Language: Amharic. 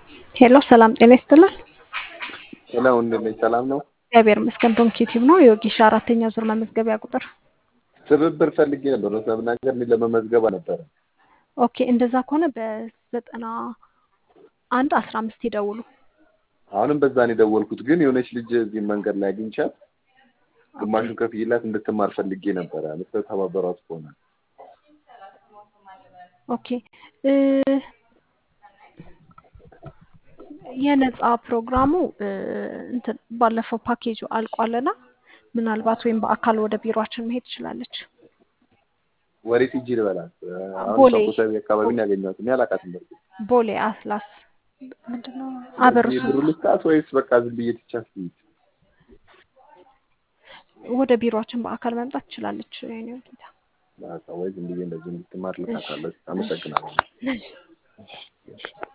ሄሎ ሰላም ጤና ይስጥልን። ሄሎ እንዴት ነሽ? ሰላም ነው? እግዚአብሔር ይመስገን። ዶንኪቲቭ ነው የወጌሻ አራተኛ ዙር መመዝገቢያ ቁጥር። ትብብር ፈልጌ ነበር ነው ለመናገር እኔ ለመመዝገብ ነበረ። ኦኬ እንደዛ ከሆነ በዘጠና አንድ አስራ አምስት ይደውሉ። አሁንም በዛ ነው የደወልኩት፣ ግን የሆነች ልጅ እዚህ መንገድ ላይ አግኝቻት ግማሹን ከፍዬላት እንድትማር ፈልጌ ነበረ። ልትተባበሯት ከሆነ ኦኬ እ የነጻ ፕሮግራሙ እ እንትን ባለፈው ፓኬጁ አልቋልና ምናልባት ወይም በአካል ወደ ቢሮአችን መሄድ ትችላለች። ወዴት ሂጂ ልበላት? አሁን ቦሌ ሰቦታዊ አካባቢ ነው ያገኘኋት። እኔ አላውቃትም። በርግጥ ቦሌ አትላስ ምንድነው አበርሱ ብሩ ልስጣት ወይስ በቃ ዝም ብዬ ትቻት ልሂድ? ወደ ቢሮአችን በአካል መምጣት ትችላለች። የኔ ጌታ በቃ ወይ ዝም ብዬ እንደዚህ እንድትማር ልካታለሁ። አመሰግናለሁ። እሺ